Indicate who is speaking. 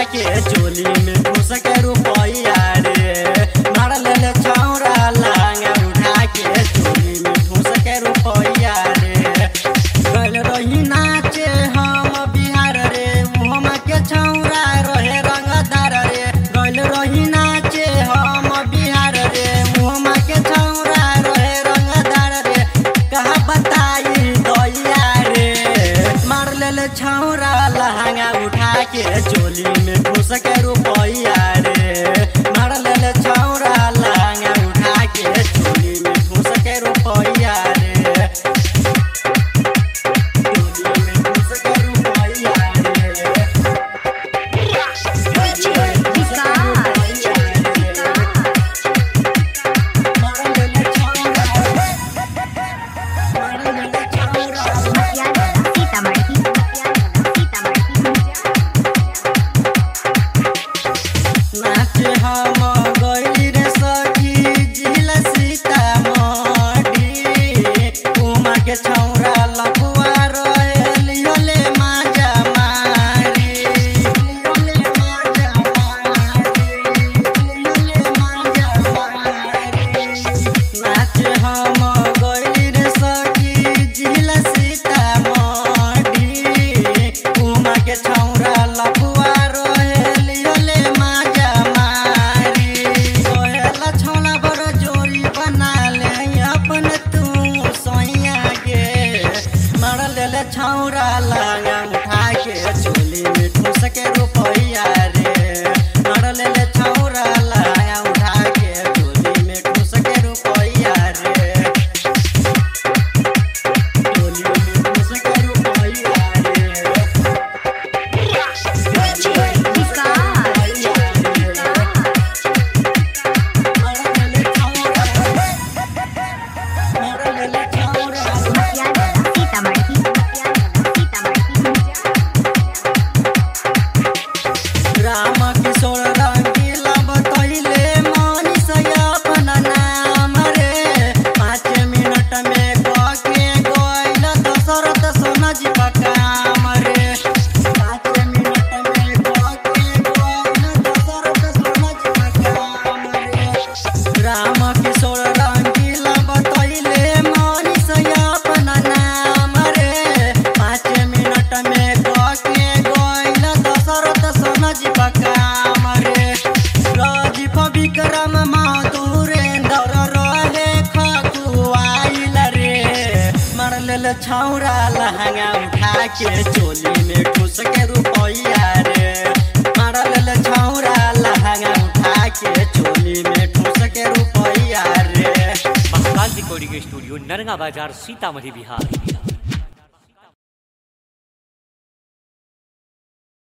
Speaker 1: के चोली में घुस के रुपैया रे मार ले छौरा लहंगा उठा के चोली में घुस के रुपैया रे गल रही नाचे हम बिहार रे हम के छौरा रहे रंगदार रे गल रही नाचे हम बिहार रे हम के छौरा रहे रंगदार रे कहा बताई दैया रे मार ले छौरा लहंगा उठा के चोली में घुस के रुपैया रे मार ले छौरा लहंगा उठा के चोली में घुस के रुपैया रे चोली में घुस के रुपैया रे मार ले छौरा मार ले छौरा नाचे हम गइली रे सखी जिला सीतामढ़ी उमा के छौरा लफुआ रहेल योले माजा मारी योले माजा मारी योले माजा मारी नाचे हम गइली रे सखी जिला सीतामढ़ी उमा के छौरा लफुआ रहेल योले माजा मारी सोहेला छौला बड़ जोड़ी बना ले अपन तू सोइया के मार ले छौरा लगा उठा के चोली में ठूस के रुपैया रे मार ले छौरा लगा उठा के चोली में ठूस के रुपैया रे चोली में ठूस के रुपैया रे राम किशोर रंगीला बतैले मनीष अपन नाम रे पाँच मिनट में कके गइल दशरथ सोना जी काम रे पाँच मिनट में कके गइल दशरथ सोना जी काम रे राम किशोर रंगीला बतैले मनीष अपन नाम रे पाँच मिनट में कके गइल दशरथ सोना जी काम रे राजीव विक्रम माधुरेन्द्र रहे खकुआइल रे मार ले छौरा लहंगा उठा के चोली में ठूस के रुपैया रे मार ले छौरा लहंगा उठा के चोली में ठूस के रुपैया रे
Speaker 2: महाकाल रिकॉर्डिंग स्टूडियो नरगा बाजार सीतामढ़ी बिहार